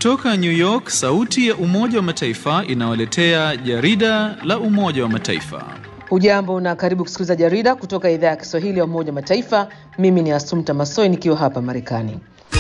Kutoka New York, sauti ya Umoja wa Mataifa inawaletea jarida la Umoja wa Mataifa. Hujambo na karibu kusikiliza jarida kutoka idhaa ya Kiswahili ya Umoja wa Mataifa. Mimi ni Asumta Masoi nikiwa hapa Marekani.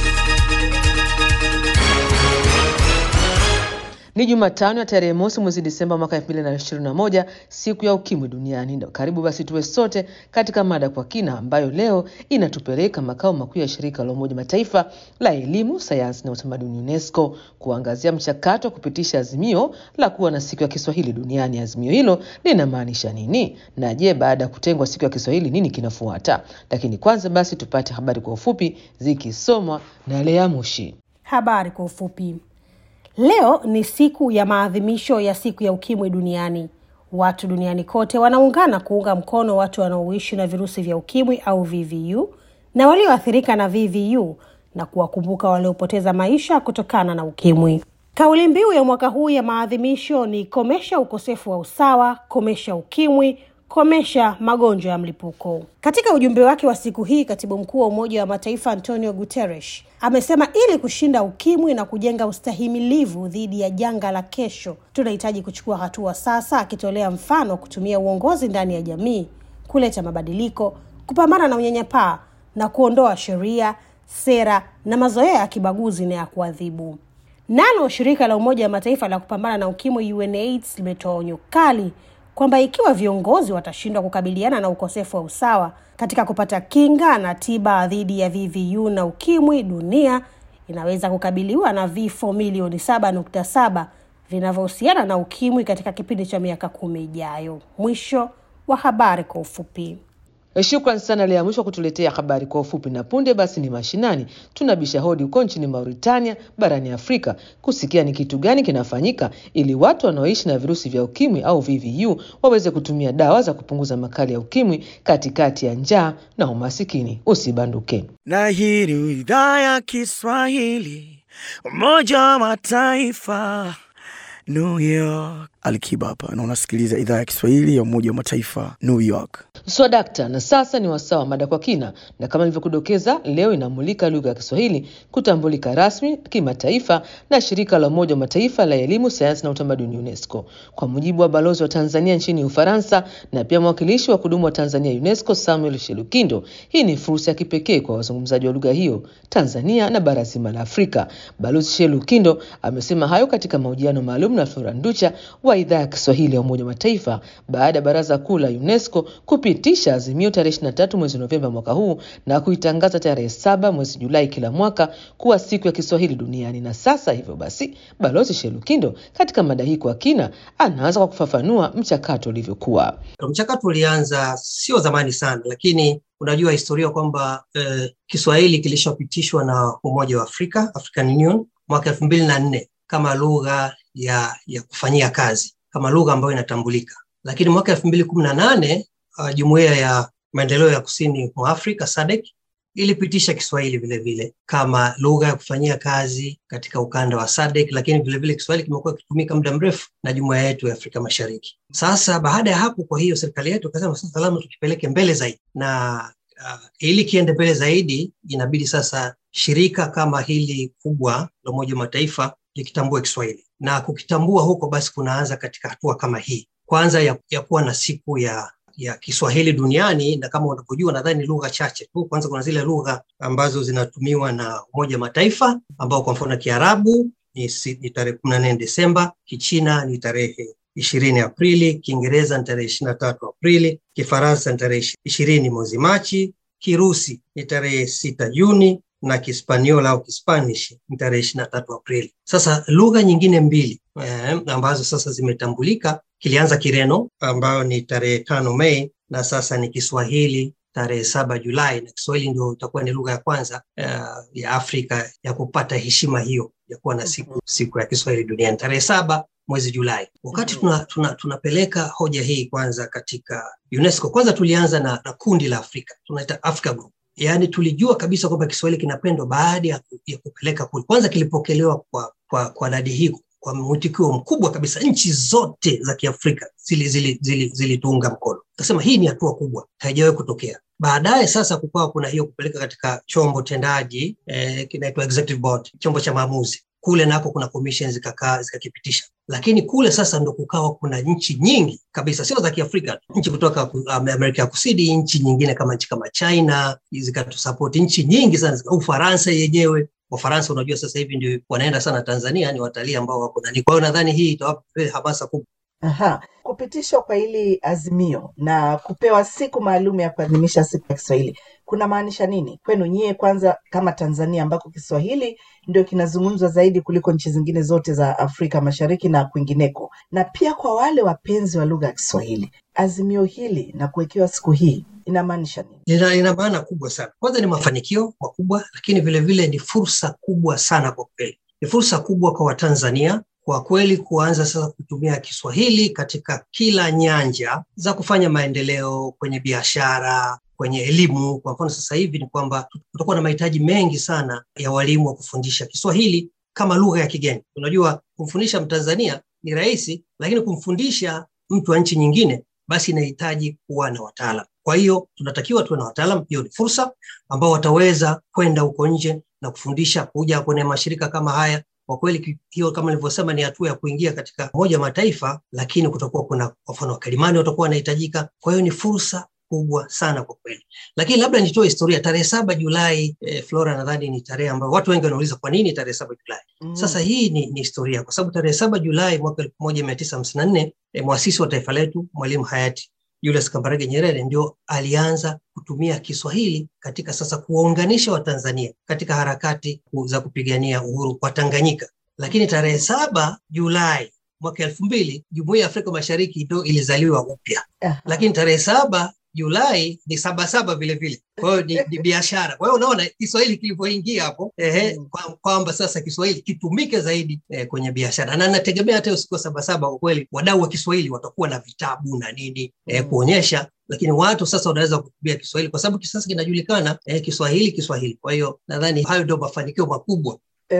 Ni Jumatano ya tarehe mosi mwezi Disemba mwaka 2021, siku ya ukimwi duniani. Ndio karibu basi tuwe sote katika mada kwa kina, ambayo leo inatupeleka makao makuu ya shirika la Umoja Mataifa la elimu, sayansi na utamaduni UNESCO kuangazia mchakato wa kupitisha azimio la kuwa na siku ya Kiswahili duniani. Azimio hilo linamaanisha nini? Na je, baada ya kutengwa siku ya Kiswahili nini kinafuata? Lakini kwanza basi tupate habari kwa ufupi zikisomwa na Lea Mushi. Habari kwa ufupi. Leo ni siku ya maadhimisho ya siku ya ukimwi duniani. Watu duniani kote wanaungana kuunga mkono watu wanaoishi na virusi vya ukimwi au VVU na walioathirika na VVU na kuwakumbuka waliopoteza maisha kutokana na ukimwi. Kauli mbiu ya mwaka huu ya maadhimisho ni komesha ukosefu wa usawa, komesha ukimwi, komesha magonjwa ya mlipuko. Katika ujumbe wake wa siku hii, katibu mkuu wa Umoja wa Mataifa Antonio Guterres amesema ili kushinda ukimwi na kujenga ustahimilivu dhidi ya janga la kesho, tunahitaji kuchukua hatua sasa, akitolea mfano kutumia uongozi ndani ya jamii kuleta mabadiliko, kupambana na unyanyapaa na kuondoa sheria, sera na mazoea ya kibaguzi na ya kuadhibu. Nalo shirika la Umoja wa Mataifa la kupambana na ukimwi UNAIDS limetoa onyo kali kwamba ikiwa viongozi watashindwa kukabiliana na ukosefu wa usawa katika kupata kinga na tiba dhidi ya VVU na ukimwi, dunia inaweza kukabiliwa na vifo milioni saba nukta saba vinavyohusiana na ukimwi katika kipindi cha miaka kumi ijayo. Mwisho wa habari kwa ufupi. Shukran sana Lea Mwisho kutuletea habari kwa ufupi. Na punde basi ni mashinani, tunabisha hodi huko nchini Mauritania barani Afrika kusikia ni kitu gani kinafanyika ili watu wanaoishi na virusi vya ukimwi au VVU waweze kutumia dawa za kupunguza makali ya ukimwi katikati ya njaa na umasikini. Usibanduke. Na hii ni idhaa ya Kiswahili Umoja wa Mataifa New York. Alikiba hapa na unasikiliza idhaa ya Kiswahili ya Umoja wa Mataifa New York. Swadakta. Na sasa ni wasaa wa mada kwa kina, na kama nilivyokudokeza, leo inamulika lugha ya Kiswahili kutambulika rasmi kimataifa na shirika la Umoja wa Mataifa la elimu, sayansi na utamaduni UNESCO. Kwa mujibu wa balozi wa Tanzania nchini Ufaransa na pia mwakilishi wa kudumu wa Tanzania UNESCO, Samuel Shelukindo, hii ni fursa ya kipekee kwa wazungumzaji wa lugha hiyo Tanzania na bara zima la Afrika. Balozi Shelukindo amesema hayo katika mahojiano maalum na Flora Nducha wa idhaa ya Kiswahili ya Umoja wa Mataifa baada ya Baraza Kuu la UNESCO kupitisha azimio tarehe 23 mwezi Novemba mwaka huu na kuitangaza tarehe saba mwezi Julai kila mwaka kuwa siku ya Kiswahili duniani. Na sasa hivyo basi, Balozi Shelukindo katika mada hii kwa kina anaanza kwa kufafanua mchakato ulivyokuwa. Mchakato ulianza sio zamani sana, lakini unajua historia kwamba eh, Kiswahili kilishapitishwa na Umoja wa Afrika, African Union mwaka elfu mbili na nne kama lugha ya, ya kufanyia kazi kama lugha ambayo inatambulika, lakini mwaka elfu mbili kumi na nane uh, Jumuiya ya Maendeleo ya Kusini mwa Afrika SADC ilipitisha Kiswahili vilevile kama lugha ya kufanyia kazi katika ukanda wa SADC, lakini vilevile Kiswahili kimekuwa kikitumika muda mrefu na jumuiya yetu ya Afrika Mashariki. Sasa baada ya hapo, kwa hiyo serikali yetu ikasema sasa lazima tukipeleke mbele zaidi, na uh, ili kiende mbele zaidi inabidi sasa shirika kama hili kubwa la Umoja wa Mataifa likitambua Kiswahili na kukitambua huko, basi kunaanza katika hatua kama hii kwanza ya, ya kuwa na siku ya ya Kiswahili duniani, na kama unavyojua, nadhani lugha chache tu. Kwanza kuna zile lugha ambazo zinatumiwa na Umoja wa Mataifa ambao kwa mfano Kiarabu ni, ni tarehe kumi na nne Desemba, Kichina ni tarehe ishirini Aprili, Kiingereza ni tarehe ishirini na tatu Aprili, Kifaransa ni tarehe ishirini mwezi Machi, Kirusi ni tarehe sita Juni na Kispaniola au Kispanish ni tarehe ishirini na tatu Aprili. Sasa lugha nyingine mbili eh, ambazo sasa zimetambulika, kilianza Kireno ambayo ni tarehe tano Mei na sasa ni Kiswahili tarehe saba Julai, na Kiswahili ndio itakuwa ni lugha ya kwanza uh, ya Afrika ya kupata heshima hiyo ya kuwa na siku, siku ya Kiswahili duniani tarehe saba mwezi Julai. Wakati tunapeleka tuna, tuna hoja hii kwanza katika UNESCO, kwanza tulianza na, na kundi la Afrika tunaita Africa Group yaani tulijua kabisa kwamba Kiswahili kinapendwa baada ya, ya kupeleka kule. Kwanza kilipokelewa kwa kwa kwa nadi hii kwa mwitikio mkubwa kabisa, nchi zote za Kiafrika zilitunga zili, zili, zili mkono, kasema hii ni hatua kubwa, haijawahi kutokea. Baadaye sasa kukawa kuna hiyo kupeleka katika chombo tendaji eh, kinaitwa executive board, chombo cha maamuzi kule nako kuna commission zikakaa zikakipitisha, lakini kule sasa ndo kukawa kuna nchi nyingi kabisa, sio za Kiafrika, nchi kutoka Amerika ya Kusini, nchi nyingine kama nchi kama China zikatusapoti, nchi nyingi sana, Ufaransa yenyewe Wafaransa unajua sasa hivi ndio wanaenda sana Tanzania, ni watalii ambao wako nani. Kwa hiyo nadhani hii itawapa hamasa kubwa. Aha. Kupitishwa kwa hili azimio na kupewa siku maalum ya kuadhimisha siku ya Kiswahili kuna maanisha nini kwenu nyie, kwanza kama Tanzania ambako Kiswahili ndio kinazungumzwa zaidi kuliko nchi zingine zote za Afrika Mashariki na kwingineko, na pia kwa wale wapenzi wa lugha ya Kiswahili, azimio hili na kuwekewa siku hii inamaanisha nini? Ina, ina maana kubwa sana. Kwanza ni mafanikio makubwa, lakini vilevile vile ni fursa kubwa sana kwa kweli, ni fursa kubwa kwa Watanzania kwa kweli kuanza sasa kutumia Kiswahili katika kila nyanja za kufanya maendeleo kwenye biashara, kwenye elimu. Kwa mfano sasa hivi ni kwamba tutakuwa na mahitaji mengi sana ya walimu wa kufundisha Kiswahili kama lugha ya kigeni. Unajua, kumfundisha Mtanzania ni rahisi, lakini kumfundisha mtu wa nchi nyingine basi inahitaji kuwa na wataalam. Kwa hiyo tunatakiwa tuwe na wataalam. Hiyo ni fursa ambao wataweza kwenda huko nje na kufundisha, kuja kwenye mashirika kama haya kwa kweli hiyo kama nilivyosema ni hatua ya kuingia katika Umoja wa Mataifa, lakini kutakuwa kuna kwa mfano wakalimani watakuwa wanahitajika. Kwa hiyo ni fursa kubwa sana kwa kweli, lakini labda nitoe historia. Tarehe saba Julai eh, Flora, nadhani ni tarehe ambayo watu wengi wanauliza kwa nini tarehe saba Julai. mm. Sasa hii ni, ni historia kwa sababu tarehe saba Julai mwaka elfu moja mia tisa hamsini na nne eh, mwasisi wa taifa letu Mwalimu hayati Julius Kambarage Nyerere ndio alianza kutumia Kiswahili katika sasa kuwaunganisha Watanzania katika harakati za kupigania uhuru wa Tanganyika. Lakini tarehe saba Julai mwaka elfu mbili Jumuiya ya Afrika Mashariki ndio ilizaliwa upya, lakini tarehe saba Julai ni saba saba vile vile, kwa hiyo ni, ni biashara. Kwa hiyo unaona Kiswahili kilivyoingia hapo ehe, kwamba sasa Kiswahili kitumike zaidi eh, kwenye biashara, na nategemea hata siku ya saba saba kwa kweli wadau wa Kiswahili watakuwa na vitabu na nini eh, kuonyesha lakini watu sasa wanaweza kutumia Kiswahili kwa sababu sasa kinajulikana eh, Kiswahili Kiswahili. Kwa hiyo nadhani hayo ndio mafanikio makubwa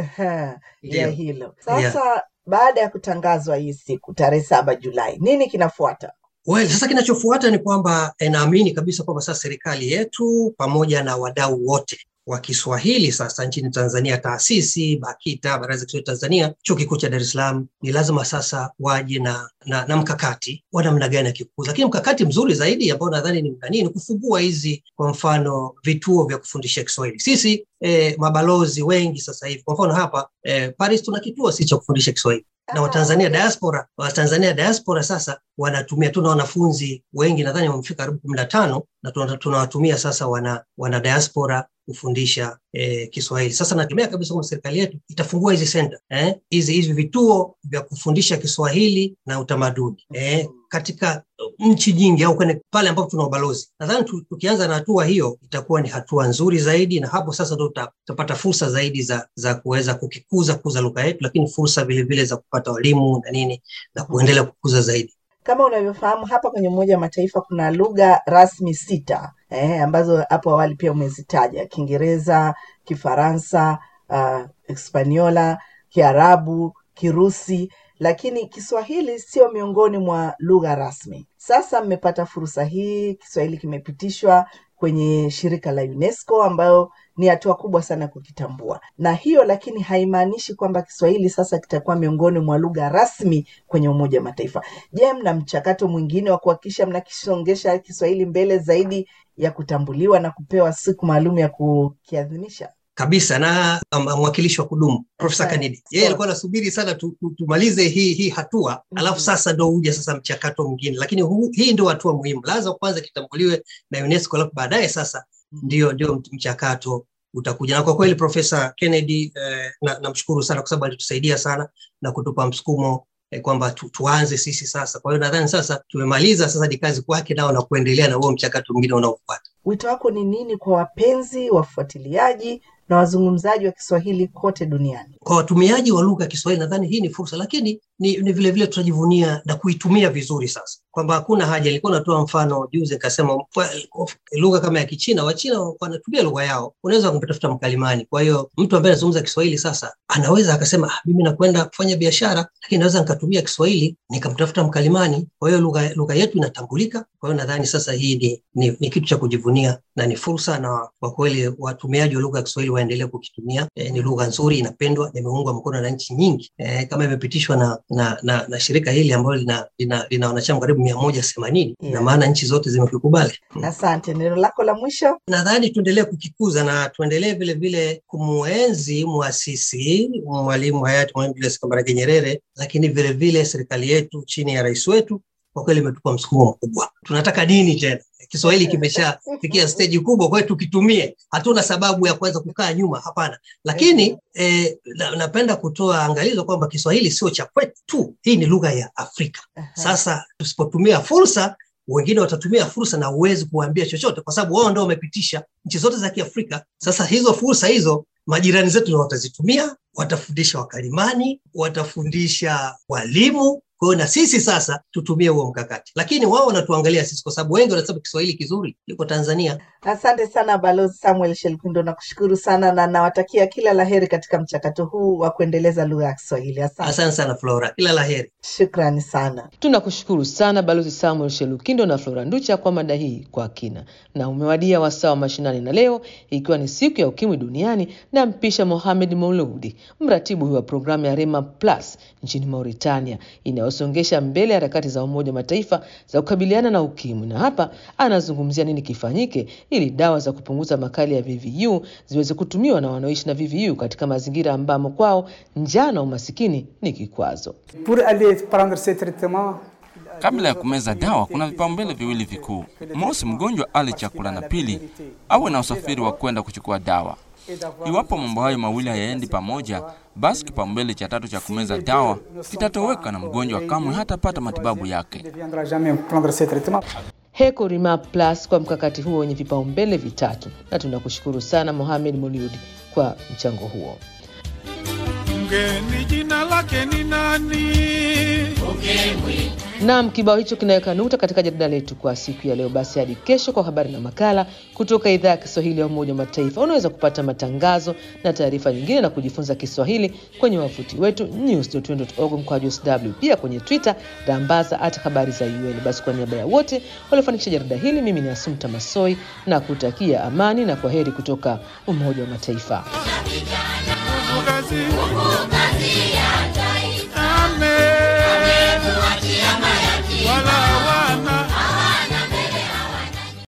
ya hilo. Sasa yeah. Baada ya kutangazwa hii siku tarehe saba Julai, nini kinafuata? Well, sasa kinachofuata ni kwamba naamini kabisa kwamba sasa serikali yetu pamoja na wadau wote wa Kiswahili sasa nchini Tanzania, taasisi BAKITA, Baraza la Kiswahili Tanzania, Chuo Kikuu cha Dar es Salaam, ni lazima sasa waje na, na, na mkakati wa namna gani ya kikuza, lakini mkakati mzuri zaidi ambao nadhani ni nani, ni kufungua hizi kwa mfano vituo vya kufundisha Kiswahili. Sisi eh, mabalozi wengi sasa hivi, kwa mfano hapa eh, Paris tuna kituo sisi cha kufundisha Kiswahili na Watanzania diaspora Watanzania diaspora sasa wanatumia, tuna wanafunzi wengi nadhani wamefika karibu kumi na tano na tunawatumia sasa wana, wana diaspora kufundisha eh, Kiswahili. Sasa nategemea kabisa kwamba serikali yetu itafungua hizi center eh, hizi hizi vituo vya kufundisha Kiswahili na utamaduni eh, katika nchi nyingi au kwenye pale ambapo tuna ubalozi. Nadhani tukianza na hatua hiyo itakuwa ni hatua nzuri zaidi, na hapo sasa ndo tutapata fursa zaidi za za kuweza kukikuza kuza lugha yetu, lakini fursa vilevile za kupata walimu na nini na kuendelea kukuza zaidi. Kama unavyofahamu hapa kwenye Umoja wa Mataifa kuna lugha rasmi sita eh, ambazo hapo awali pia umezitaja: Kiingereza, Kifaransa, uh, Hispaniola, Kiarabu, Kirusi, lakini Kiswahili sio miongoni mwa lugha rasmi. Sasa mmepata fursa hii, Kiswahili kimepitishwa kwenye shirika la UNESCO ambayo ni hatua kubwa sana kukitambua, na hiyo lakini haimaanishi kwamba Kiswahili sasa kitakuwa miongoni mwa lugha rasmi kwenye Umoja wa Mataifa. Je, mna mchakato mwingine wa kuhakikisha mnakisongesha Kiswahili mbele zaidi ya kutambuliwa na kupewa siku maalum ya kukiadhimisha? kabisa na mwakilishi wa kudumu Profesa Kanidi yeye alikuwa anasubiri sana tu, tu, tumalize hii hii hatua mm -hmm. Alafu sasa ndo uja sasa mchakato mwingine, lakini hu, hii ndio hatua muhimu, lazima kwanza kitambuliwe na UNESCO, alafu baadaye sasa ndio ndio mchakato utakuja. Na kwa kweli Profesa Kennedy eh, namshukuru na sana kwa sababu alitusaidia sana na kutupa msukumo eh, kwamba tu, tuanze sisi sasa. Kwa hiyo nadhani sasa tumemaliza, sasa ni kazi kwake nao na kuendelea na huo mchakato mwingine unaofuata. Wito wako ni nini kwa wapenzi, wafuatiliaji na wazungumzaji wa Kiswahili kote duniani? Kwa watumiaji wa lugha ya Kiswahili nadhani hii ni fursa, lakini ni, ni vile vile tutajivunia na kuitumia vizuri sasa, kwamba hakuna haja. Ilikuwa natoa mfano juzi nikasema lugha kama ya Kichina, Wachina wanatumia lugha yao, unaweza kumtafuta mkalimani. Kwa hiyo mtu ambaye anazungumza Kiswahili sasa anaweza akasema ah, mimi nakwenda kufanya biashara, lakini naweza nikatumia Kiswahili nikamtafuta mkalimani. Kwa hiyo lugha lugha yetu inatambulika. Kwa hiyo nadhani sasa hii ni, ni, ni kitu cha kujivunia na ni fursa, na kwa kweli watumiaji wa lugha ya Kiswahili waendelee kukitumia. E, ni lugha nzuri, inapendwa, imeungwa mkono na nchi nyingi e, kama imepitishwa na, na, na, na shirika hili ambalo lina, lina, lina wanachama karibu mia moja themanini Yeah. na maana nchi zote zimekikubali. Asante. Neno lako la mwisho? Nadhani tuendelee kukikuza na tuendelee vile vile kumuenzi muasisi Mwalimu hayati Mwalimu Julius Kambarage Nyerere, lakini vile vile serikali yetu chini ya rais wetu kwa kweli imetupa msukumo mkubwa. Tunataka nini tena? Kiswahili kimeshafikia steji kubwa, kwa hiyo tukitumie. Hatuna sababu ya kuweza kukaa nyuma, hapana. Lakini eh, na, napenda kutoa angalizo kwamba Kiswahili sio cha kwetu tu, hii ni lugha ya Afrika. Sasa tusipotumia fursa wengine watatumia fursa na huwezi kuwaambia chochote, kwa sababu wao ndio wamepitisha nchi zote za Kiafrika. Sasa hizo fursa hizo majirani zetu ndio watazitumia, watafundisha wakalimani, watafundisha walimu. Kwa hiyo na sisi sasa tutumie huo mkakati, lakini wao wanatuangalia sisi, kwa sababu wengi wanasema Kiswahili kizuri iko Tanzania. Asante sana Balozi Samuel Shelpindo, nakushukuru sana na nawatakia kila laheri katika mchakato huu wa kuendeleza lugha ya Kiswahili. Asante, Asante sana Flora, kila la heri. shukrani sana. Tunakushukuru sana Balozi Samuel Shelukindo na Flora Nducha kwa mada hii kwa kina, na umewadia wasaa wa mashinani, na leo ikiwa ni siku ya ukimwi duniani, na mpisha Mohamed Mauludi, mratibu huyu wa programu ya Rema Plus nchini Mauritania inayosongesha mbele harakati za Umoja wa Mataifa za kukabiliana na ukimwi, na hapa anazungumzia nini kifanyike ili dawa za kupunguza makali ya VVU ziweze kutumiwa na wanaoishi na VVU katika mazingira ambamo kwao njaa na umasikini ni kikwazo. Pour aller prendre ce traitement, Kabla ya kumeza dawa, kuna vipaumbele viwili vikuu: mosi, mgonjwa ale chakula, na pili, awe na usafiri wa kwenda kuchukua dawa. Iwapo mambo hayo mawili hayaendi pamoja, basi kipaumbele cha tatu cha kumeza dawa kitatoweka na mgonjwa kamwe hatapata matibabu yake. ne viendra jamais prendre ce traitement. Heko Rima Plus kwa mkakati huo wenye vipaumbele vitatu, na tunakushukuru sana Mohamed Moliud kwa mchango huo. Mgeni jina lake ni nani? Naam, kibao hicho kinaweka nukta katika jarida letu kwa siku ya leo. Basi hadi kesho kwa habari na makala kutoka idhaa ya Kiswahili ya Umoja wa Mataifa. Unaweza kupata matangazo na taarifa nyingine na kujifunza Kiswahili kwenye wavuti wetu news.un.org mkwaju sw, pia kwenye Twitter rambaza at habari za UN. Basi kwa niaba ya wote waliofanikisha jarida hili, mimi ni Asumta Masoi na kutakia amani na kwa heri kutoka Umoja wa Mataifa. Nguvu kazi.